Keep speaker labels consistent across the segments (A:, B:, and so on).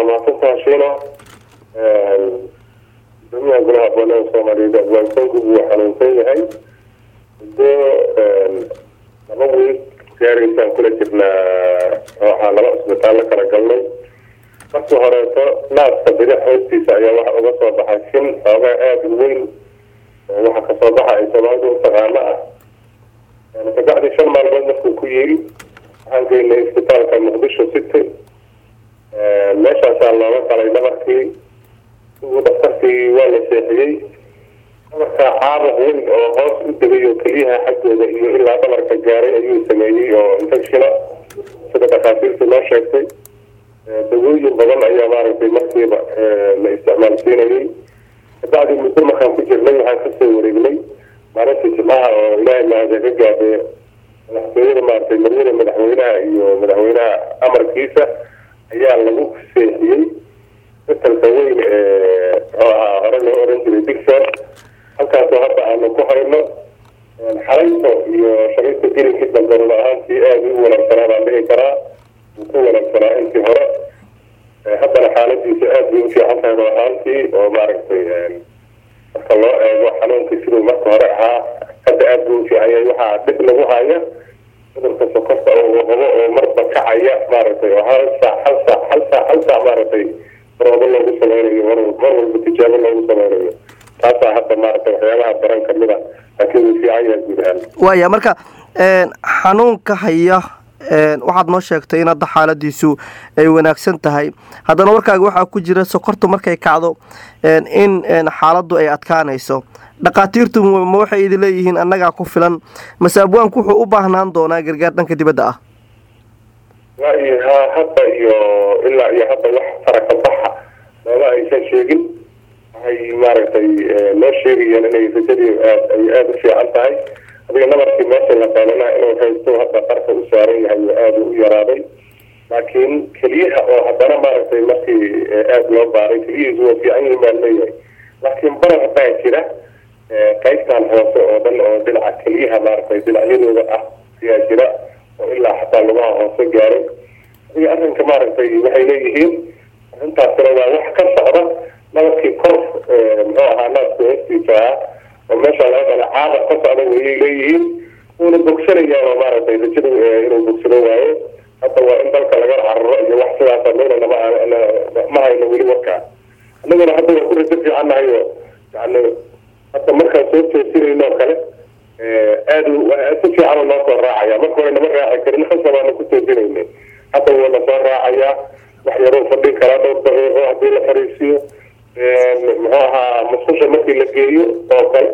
A: waa mahadsantaha shiino gudoomiyaha golaha boolada soomaaliyeed afgaansanku wuu xanuunsan yahay muddo laba wiil gaaraysaan kula jirnaa waxaa laba isbitaallo kala galnay markii horeeto naaska bidix hoostiisa ayaa waxa uga soo baxay shin xoogaa aada u weyn oo waxa kasoo baxa ay soomaalidu u taqaano ah kabacdi shan maalmood markuu ku yiri waxaan geynay isbitaalka muqdisho city meeshaasaa looga qalay dhabarkii ugu dhaktarkii waa la seexiyey dhabarkaa caabuq weyn oo hoos u degay oo keliyaha xaggooda iyo ilaa dhabarka gaaray ayuu sameeyey oo infectiona sida dhakhaatiirtu noo sheegtay dawooyin badan ayaa maaragtay markiiba la isticmaalsiinayay kabacdi muddo markaan ku jirnay waxaan kasoo wareegnay maalintii jimcaha oo ilaahay mahada ka gaadee madaxtooyada maaragtay marwada madaxweynaha iyo madaxweynaha amarkiisa ayaa lagu seexiyey isbitalka weyn ee muxuu ahaa hore loo oran jiray digson halkaasoo hadda aanu ku hayno xalayto iyo shariista gelinkii dambe run ahaantii aada u wanaagsanaa baan dhihi karaa wuu ku wanaagsanaa intii hore haddana xaaladiisa aada bay u fiican tahay run ahaantii oo maaragtay marka loo eego xanuunkii siduu marka hore ahaa hadda aada buu u fiican yahay waxaa dhib lagu haya cudurka sokorta oo qabo oo marba kacaya maaragtay oo hal saac hal saac hal saac hal saac maaragtay baroodo loogu sameynayo mar mar walba tijaabo loogu sameynayo taasaa hadda maaragtay waxyaabaha daran kamid a laakiin wuu fiican yahay guud ahaan
B: waaya marka xanuunka haya waxaad noo sheegtay in hadda xaaladiisu ay wanaagsan tahay haddana warkaaga waxaa ku jira sokortu markay kacdo in xaaladdu ay adkaanayso dhakhaatiirtu ma waxay idin leeyihiin annagaa ku filan mase abwaanku wuxuu u baahnaan doonaa gargaar dhanka dibadda ah
A: waayo ha hadda iyo ilaa iyo hadda wax faraka baxa looma aysan sheegin waxay maaragtay noo sheegayeen inay rajadii aad ay aada u fiican tahay adiga nabarkii meesha la qaadanaa inuu haysto hadda qarka u saaran yahay oo aada u yaraaday laakiin keliyaha oo haddana maaragtay markii aada loo baaray keliyihiisu waa fiican yihin baan leeyahay laakiin barar baa jira qaybtan hoose oo dhan oo dhinaca keliyaha maaragtay dhinacyadooda ah ayaa jira oo ilaa xataa lugaha hoose gaaray adiga arrinka maaragtay waxay leeyihiin arrintaasina waa wax ka socda nabarkii kor muxuu ahaa naaska hoostiisa ah oo meesha laga dhala caada ka socda wayay leeyihiin wuuna bogsanayaa maaragtay rajada inuu bogsado waayo hadda waa in dalka laga cararo iyo wax sidaasa meynana ma hayno weli warkaa annaguna hadda waa ku rajo fiicannahay oo yani hadda markaan soo toosinayno oo kale aada si fiican noo soo raacaya marka hore nama raaci karin hasabaana ku toosinayna hadda wuu na soo raacayaa wax yaruu fadhin karaa dhowr daqiiqo haddii la fariisiyo muxuu ahaa musqusha markii la geeyo oo kale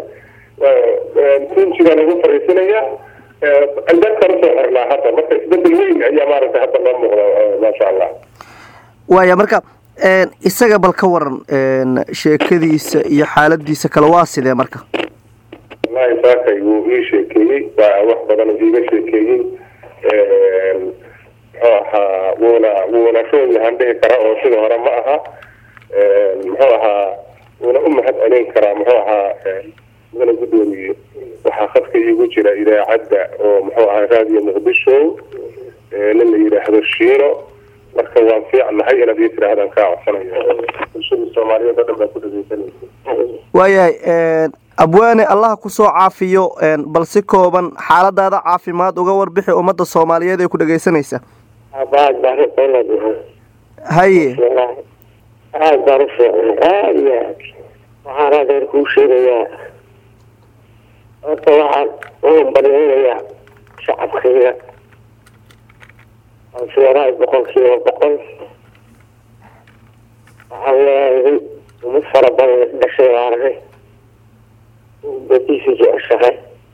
A: tunjigaa lagu fariisinayaa albaabkaan usoo xirnaa hadda marka isbedel weyn ayaa maaragtay hadda noo muuqda maasha allah
B: waaya marka isaga bal ka waran sheekadiisa iyo xaaladiisa kale waa sidee marka
A: wallahi saakay wuu ii sheekeeyey waa wax badan iiga sheekeeyey muxuu ahaa wuuna wuuna roon yahaan dhihi karaa oo sida hore ma aha muxuu ahaa wuuna u mahad celin karaa muxuu ahaa mudana guddoomiye waxaa khadka iigu jira idaacadda oo muxuu ahaa raadiyo muqdisho nin la yidhaahdo shiino marka waan fiicnahay inaad ii tidhaahdaan kaa codsanayo bulshada soomaaliyeed oo dhan baa ku dhageysanaysa
B: waayahay abwaane allah ku soo caafiyo bal si kooban xaaladaada caafimaad uga warbixi ummadda soomaaliyeed ee ku dhageysanaysa haye
C: aada baan u fiicnay aada iyo aad waxaan adeer kuu sheegayaa horta waxaan uun baryaynayaa shacabkayga aan fiicnahay boqol kiiba boqol waxaan leeyahay umad fara badan dhashay baarnay badiisa jeceshahay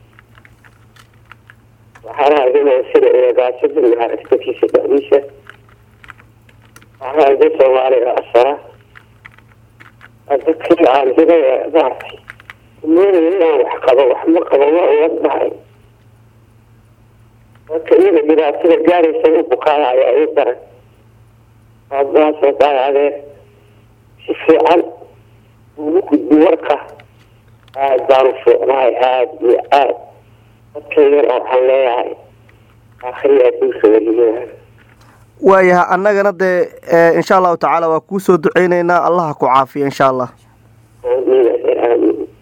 C: waxaana adinaa sida eegaasada maaragta dadkiisa dhexdiisa waxaa da soomaaliga asara dadkii aan iga maartay moodaya inaan wax qabo wax ma qabo waa uga dhahay dadka iyaga dhibaatada gaaraysa u bukaanaya ay daran aadbaasoo daayadee si fiican ugu gudbi warka aada baan u fiicnahay aada iyo aada dadkaygana waxaan leeyahay akhriya adduunka weliyaa
B: waayaha annagana dee insha allahu tacaala waa kuu soo duceyneynaa allaha ku caafiya insha allah
C: amiin amiin